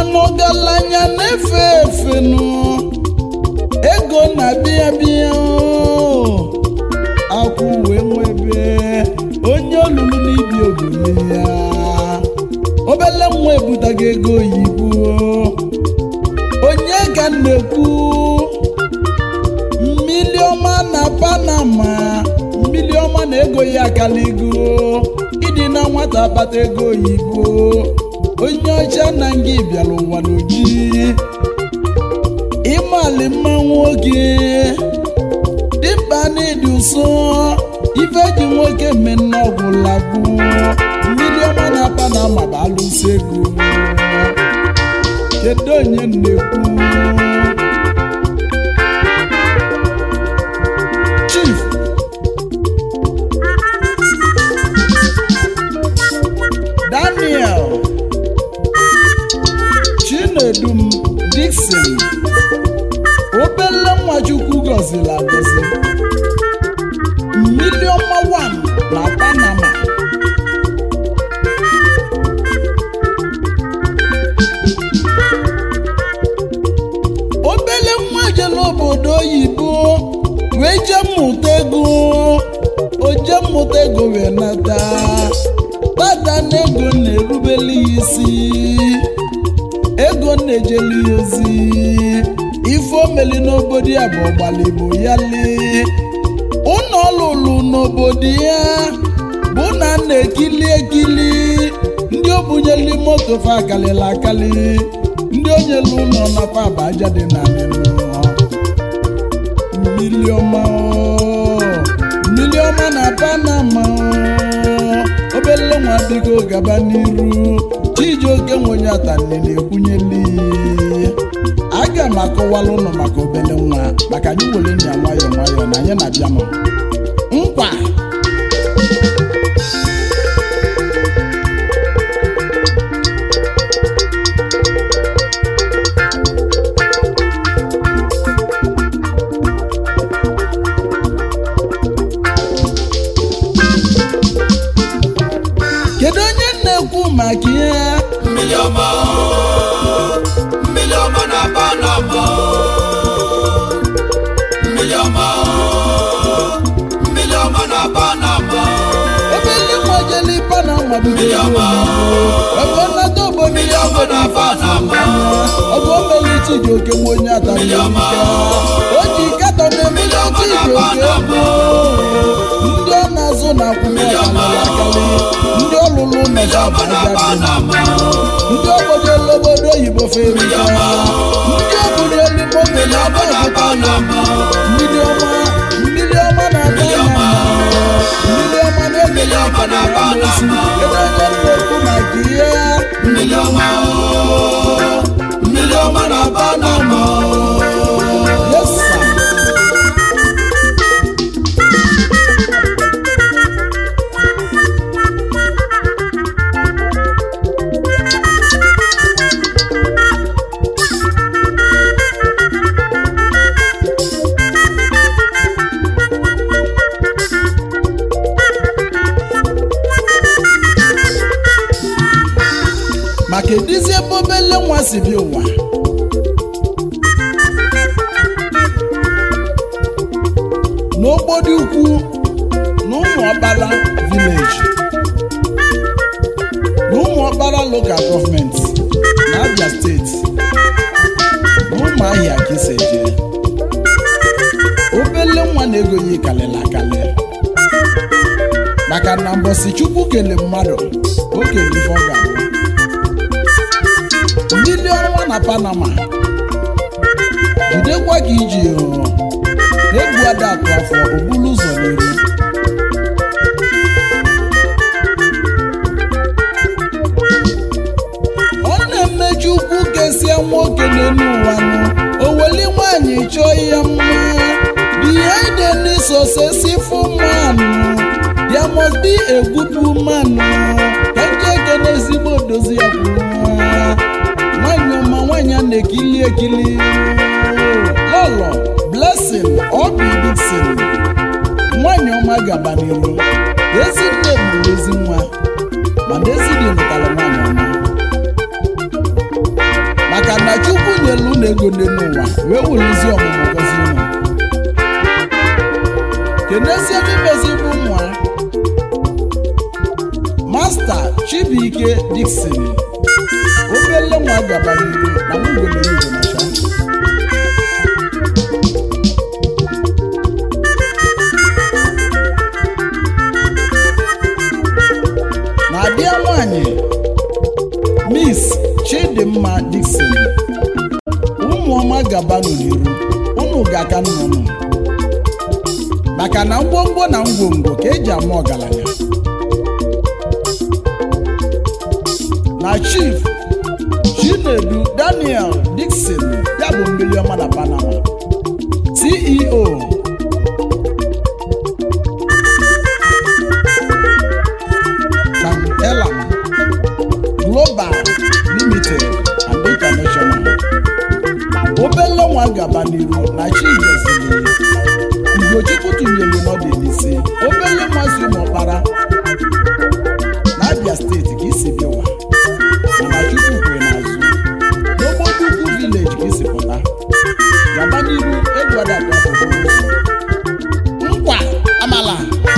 mana ọgaranya na-efe efe nụ ego na-abịa bịa akwụ wee nwebe onye olulu n'ibi ogene ya obele nwa ebutago ego oyibo onye ka m na-ekwu mmili ọma na panama mmili ọma na ego ya akaligo ịdị na nwata akpata ego oyibo onye ọcha na nga bịara ụwa n'oji ịmali mma nwoke dịmkpa n'ịdị ụsọ ife ji nwoke mmenne ọgwụla bụ mmiri ọma na panama bụ alụsị ego kedu onye na-ekwu chief daniel chinedum dixon obele nwachukwu gọziri agọzi miliọma 1 na panama obele nwa jere obodo oyibo wee jee mmụta ego o jee mmụta ego wee nata tata na ego na-erubeli ya isi ego na-ejeli ya ozi ife omeli n'obodo ya bụ ọgbaligbo ya lee ụnọ ọlụlụ n'obodo ya bụ na na-ekili ekili ndị obunyeli moto fa akalịla akali ndị onyelu ụlọ nakwa aba aja dị na mmiri ọma o, mmiri ọma na panama o, obele nwa adịgo gaba n'iru chijioke nwenye atanne na-ekwunyeli aga m akọwala ụnụ maka obele nwa maka anyị were nya nwayọọ nwayọọ na anyị na-abịa nọ nkwa kedu onye na-ekwu maka ihe mmiri ọma o, mmiri ọma na panama o. mmiri ọma o, mmiri ọma na panama o. obele nwa jeli panama Mmiri ọma ebe nnata obodo Mmiri ya ọma na panama ọgụ omeli chijioke nwa onye atara Mmiri ọma o ji katọ na-emeli Mmiri ọma na chijioke Panama. ndị ọ na-azụ na akwụkwọ Mmiri ọma akalị ndị ọlụlụ Mmiri nọcha ọma na abaja dị panama ndị obodo elu obodo oyibo ferika ọma ndị obodo elu moto Mmiri na ọma na panama mmiri ọma mmiri ọma na Mmiri ọma mmiri ọma na Mmiri ọma na Panama. ebe onye na-ekwu maka ihe mmiri ọma o, mmiri ọma na panama o. Yes, sir. maka edizi ebe obele nwa si bi ụwa n'okporo ukwu na ụmụ ọkpara vileji na ụmụ ọkpara lokal gọọmenti na abia steeti na ụmụ ahịa ka isi eje obele nwa na-ego ya kalịla akalị maka na mbọsi chukwu kele mmadụ o kele ife ọ ga-abụ mmiri ọnwa na panama jidekwa ka iji hụ egwu ada atụ afọ obulu ụzọ n'iru ọ na-emeju ukwu kesia nwoke n'elu ụwa nụ oweli nwanyị chọọ ihe mma behind any successful man there must be a good woman ka nje ekene ezigbo odozi ya kwuru nwanyị ọma nwanyị a na-ekili ekili lọlọ blessing obi dixon nwanyị ọma gaba n'iru ezi nne mụrụ ezi nwa mana ezi dị lụtara nwanyị ọma welu na ego dị n'ụwa wee welụzie ọmụmụ gozi ụmụ kenezie n'imezi bụ ụmụ ha masta chibuike dikson obele nwa gaba n'iru na mgbenelugo nacha na-abịa nwanyị miss chidimma dikson ụmụọma gabanụ n'iru unu ga-aka nnụnụ maka na ngwongwo na ngwongwo ka eji ama ọgaranya na chief chinedu daniel dixon ya bụ mmiri ọma na panama ceo Sam Elam Global Limited and International obele nwa gaba n'iru na chi gozili ugochukwu tụnyere n'ọdịnisi obele nwa si ụmụọkpara na abia steeti ka isi bịawa mana chukwu kwere n'azụ n'obodo ukwu vileji ka isi pụta gaba n'iru egwadadafụrụ nkwa amala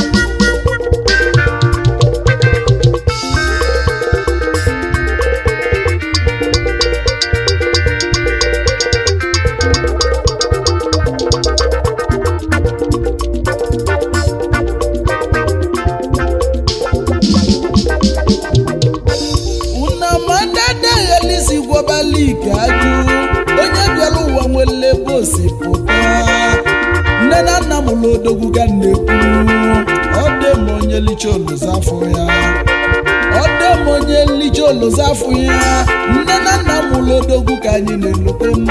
unamadadahelisi gwobalike ajụ onye bịara ụwa nwere ebe o si pụta nne na nna m ụlọ odogwu ga na-ekwu ọ dị m onye licha oluzo afọ ya ọ dị m onye licha oluzo afọ ya nne na nna m ụlọ odogwu ka anyị na-elote m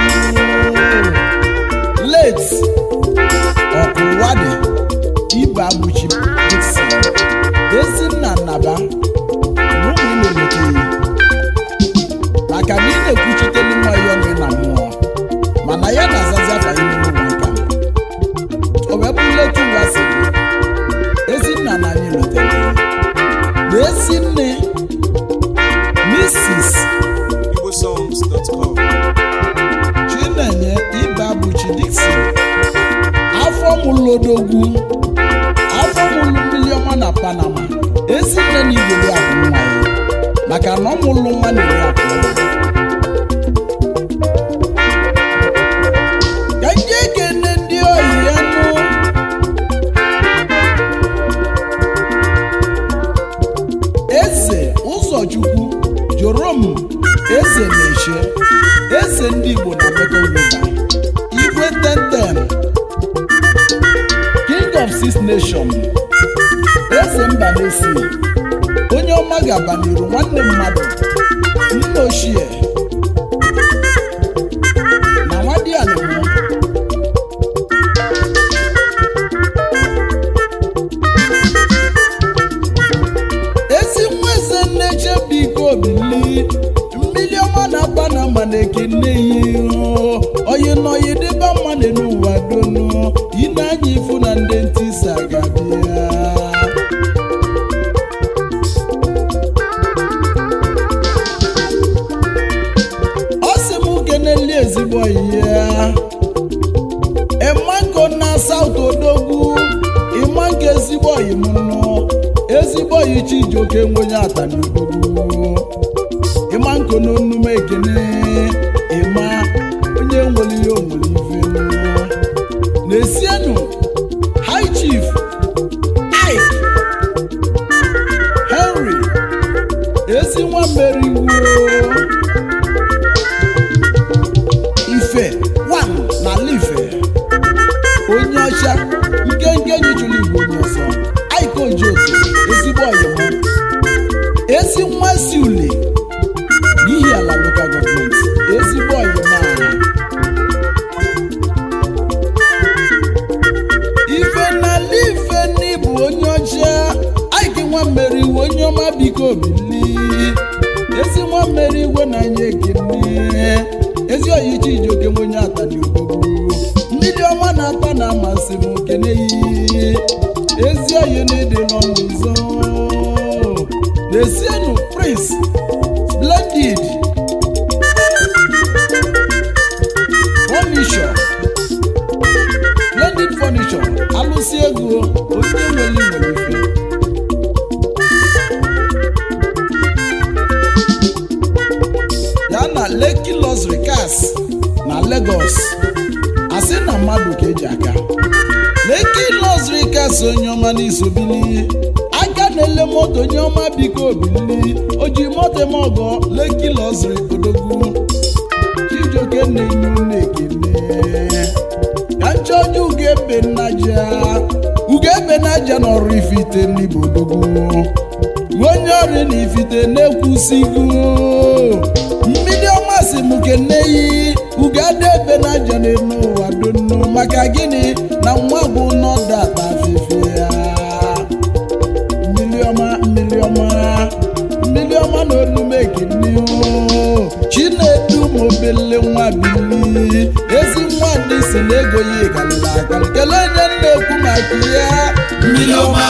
late ọkụwadị ibe abụchi dixon ezinna nnaba na ụmụ ị na-elote ya maka na ị na-ekwuchitelu nwa ya ọnụ na mmụọ mana ya na-azazi afa ime n'ụwa nka o wee bụrụ letu ụwa si dị ezinna na anyị lotere na ezi nne Mrs. igbosongs.com Chinenye Ibe Abụchi Dixon afọ mụlụ odogwu afọ mụlụ mmiri ọma na Panama ezi nne na igwere abụ nwa ya maka na ọ mụlụ nwa na-eri akụ ka ndị ekene ndị oyi ya nụ eze ụzọchukwu jorom eze na-eche eze ndị igbo na Mekong River igwe tenten king of six nation eze mba na-esi onye ọma ga-aba n'iru nwanne mmadụ nna ochie na nwadianịmụ ezi nwa eze nne chebiko bili mmiri ọma na-aba na ama na-ekene ya ihu oyi na oyi dịba mmadụ n'ụwa donu ị na-anya ifu na ndị ntisa ga-abịa ọ sị m keneli ezigbo oyi ya ịmango na saut odogwu ịmango ezigbo oyi m nụ ezigbo oyi chijioke nwenye atani odogwu ịma nko n'onume ekene ịma onye nwere ihe onwere ife nụ na-esienụ high chief Ike Henry ezi nwa mmeriwo ife wan na ife onye ọcha nkenke nyichụrụ igbo onye ọsọ Ike Ojoto ezigbo ọyịmụ ezi nwa si ule n'ihi ala lokal gọọmenti ezigbo ọyịmụ ala ife n'ala ife n'ịbụ onye ọcha Ike nwa mmeri iwe onye ọma biko bili ezi nwa mmeri igwe na anya ekene ezi oyichi ijoke onye atani odogwu mmiri ọma na-atọ na amasị m kene yi ezi oyi na-ede n'ọnụ ụzọ na-esienụ prince splendid Luxury Cars na Lagos asị na mmadụ ka eji aka Lekki Luxury Cars onye ọma n'isobili aka na-ele moto onye ọma biko obili o ji moto eme ọgọ Lekki Luxury odogwu Chijioke na-enye unu ekele ka nchọje ugebe nnaja ugebe nnaja n'ọrụ ifite n'igbo odogwu onye ọrụ na ifite na-ekwusigo mmiri ọma si m keneyi ugada ebe naja n'elu ụwa donu maka gịnị na nwa bụ nọdata afefe ya mmiri ọma mmiri ọma mmiri ọma na olumekini chinedu ma obele nwa bili ezi nwa ndị si na ego ya galịla agalị kelee onye na-ekwu maka ya mmiri ọma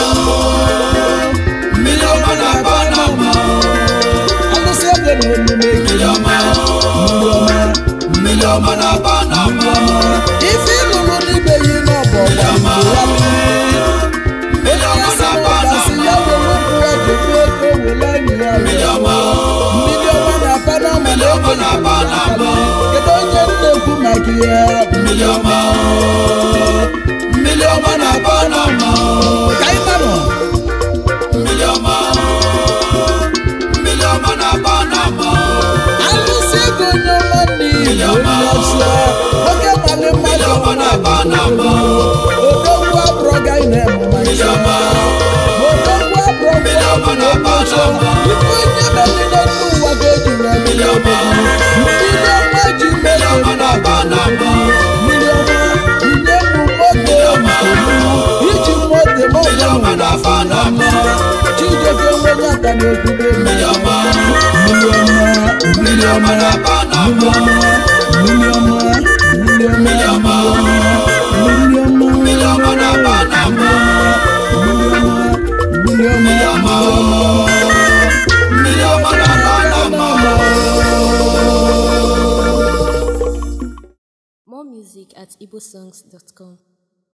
mmiri ọma na-aba n'ama alụsị ego na olumekini mmiri ọma mmiri ọma mmiri ọma na-aba n'ama ife ịlụrụ n'ibe yi n'ọbọ mmiri ọma mmiri ọma na-aba gasị n'ama ya were ụkwụ ya jebe ego were anyị ya mmiri ọma mmiri ọma na-apa n'ama na ego ọma na-aba n'ama kedu onye na-ekwu maka ya mmiri ọma mmiri ọma na-aba n'ama ka anyị manụ mmiri ọma mmiri ọma na-aba n'ama alụsị ego onye ọma n'ihi onye ọsọ oke mali mmiri mmadụ ọma na-aba n'ama odogwu abụrọ ga ị na-eme maka mmiri ya ọma odogwu abụrọ mmiri ọma na-aba n'ama ife onye megide n'ụwa ka eji wee mmiri ọma mmiri ọma ji mmiri mee ọma na-aba n'ama mmiri ọma nye m moto iji moto ma ọ mmiri ọma na-aba n'ama Chijioke nwenye aka n'okwube mmiri ọma mmiri ọma mmiri ọma na-aba n'ama mmiri ọma mmiri ọma mmiri ọma mmiri ọma mmiri ọma na-aba n'ama mmiri ọma mmiri ọma mmiri ọma na-aba n'ama More music at igbosongs.com.